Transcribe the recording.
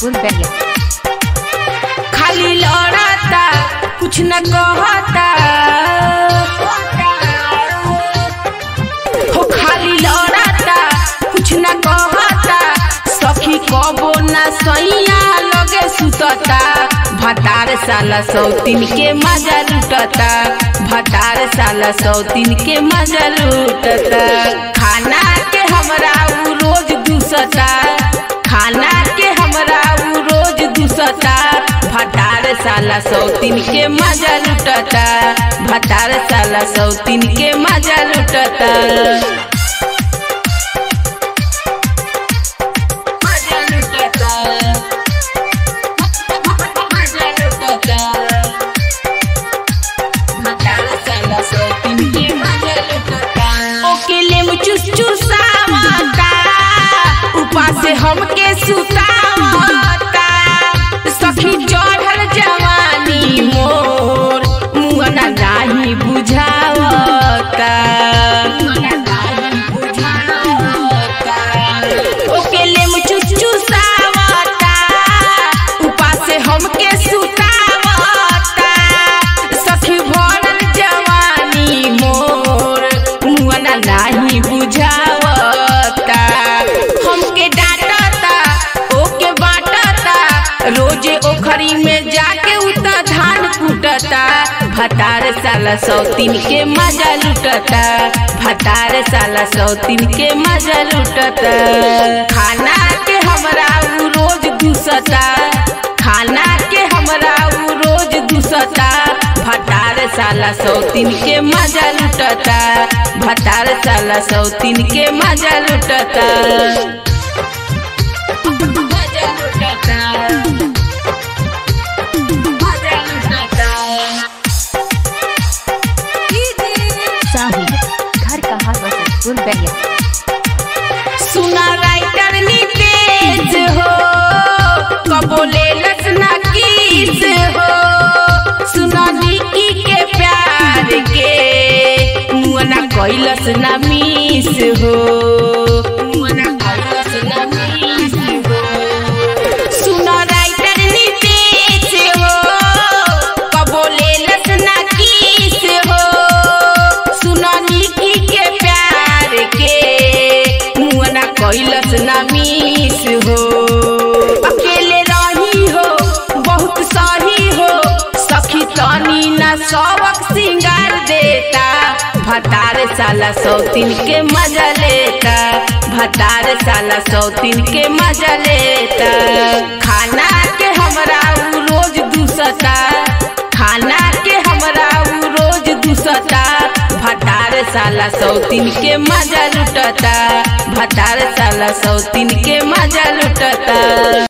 Bulgaria. खाली लड़ता कुछ न कहता हो खाली लड़ता कुछ न कहता सखी कबो न सैया लगे सुतता भतार साला सौतीन के मजा लुटता भतार साला सौतीन के मजा लुटता खाना के हमरा उ रोज दूसता खाना के हमरा उ रोज दूसता भतार साला सौतीन के मजा लुटता भतार साला सौतीन के मजा लुटता मजा लुटता मजा लुटता भतार साला सौतीन के मजा लुटता ओकेले में चुस चुसावता उपा से हमके सुतावता सखी चढ़ल जवानी मोर मुहना नाही बुझावता ओकेले में चुस चुसावता उपा से हमके सुतावता सखी भरल जवानी मोर मुहना नाही बुझावता हमके डांटता ओके बाटता रोजे ओखरी में जाके उता धान कूटता भतार साला सौतीन के मजा लुटता भतार साला सौतीन के मजा लुटता खाना के हमरा उ रोज दूसता खाना के हमरा उ रोज दूसता भतार साला सौतीन के मजा लुटता भतार साला सौतीन के मजा लुटता मजा लुटता मजा लुटता Sahi. घर कहाँ वसत Bulgaria. सुना राइटर नितेश हो कबोले लसना किस हो सुना निकी के प्यार के मुअना कैलस ना मिस हो मुअना कैलस ना मिस हो सुना राइटर नितेश हो कबोले लसना किस हो सुना निकी के प्यार के मुअना कैलस ना मिस हो अकेले रही हो बहुत सही हो सखी तनी ना सबक सिंगार देता भतार साला सौतीन के मजा लेता भतार साला सौतीन के मजा लेता खाना के हमरा उ रोज दूसता खाना के हमरा उ रोज दूसता भतार साला सौतीन के मजा लुटता भतार साला सौतीन के मजा लुटता